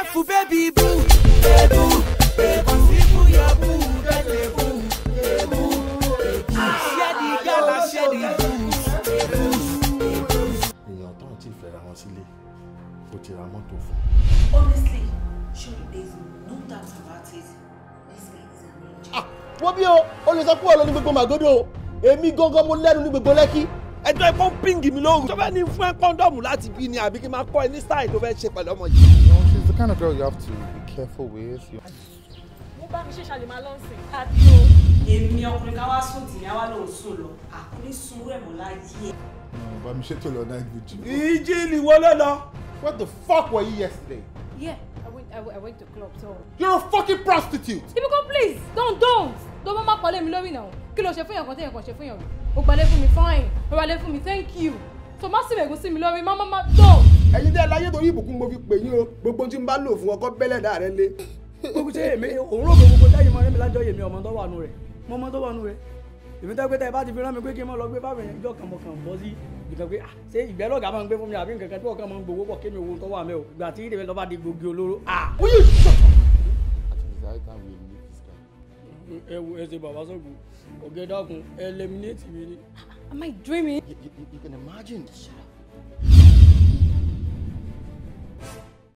Careful, baby boo, baby, baby. People your boo, get a boo, baby, baby. Share the gala, share the booze, èèyàn tó ń tí fẹ́ra wọn sílé kò ti ra mọ́tò fún Honestly, surely there's no doubt about it. This guy is an angel. wọ́n bí o o lè sọ pé ọ̀lọ́ ní gbogbo màgódò o èmi gangan mo lẹ́nu ní gbogbo lẹ́kí. ẹjọ́ ẹ kó píǹgì mi lóru. tó fẹ́ ní fún ẹ kọ́ńdọ̀mù láti bí ni àbí kí n máa kọ́ ẹ ní style tó fẹ́ ṣe pẹ̀lú ọmọ yìí. You know, she's the kind of girl you have to be careful with. You... mo bá mi ṣe ṣàlè máa lọ sìn. àbí o. Èmi ọkùnrin ká wá sùn tì ní àwa lòun sùn lọ. Àkúrí sun rẹ̀ mọ́ láyé ẹ̀. No, but I'm sure to night with you. ìjì ni wọ́n ló lọ. What the fuck were you yesterday? yeah i went i went, I went to club so. You're a fucking prostitute! ibi kan please don't don't tó bá má pọ̀lẹ́ mi lórí náà kí ló ṣe fún yàn kan téèyàn kan ṣe fún yàn rí o gbalẹ̀ fún mi fine o gbalẹ̀ fún mi thank you so má sì mẹ̀gún sí mi lórí má má má don't. ẹ̀yin tẹ́ ẹ láyé torí ìbùkún mo fi pè yín o gbogbo tí n bá lò fún ọkọ bẹ́lẹ̀ dà rẹ lé. gbogbo ṣe èmi òun rò pé gbogbo táyì mọ rẹ́mi lájọ yèmi ọmọ tó wà nù rẹ̀ mo mọ tó wà nù rẹ̀ èmi tẹ́ pé tẹ́ ẹ bá ti fi rán mi pé kí n mọ lọ gbé báwọn yẹn ìjọ kan mo kàn bọ́ sí nǹkan pé ah ṣé ìgbẹ́ lọ́gàá máa ń gbé fún mi àbí nǹkan kan tí ọ̀kan máa ń gbowó pọ̀ kémi owó tó wà mẹ́ o ìgbà tí ìdèmí lọ́ba di gbòógì olóró ah. Will you shut up? At least I can we meet this guy. ẹ wo ẹ ṣe bàbá sọ̀gùn ọ̀gẹ́dàkùn eliminate mi ni. am i dreaming. you, you, you can imagine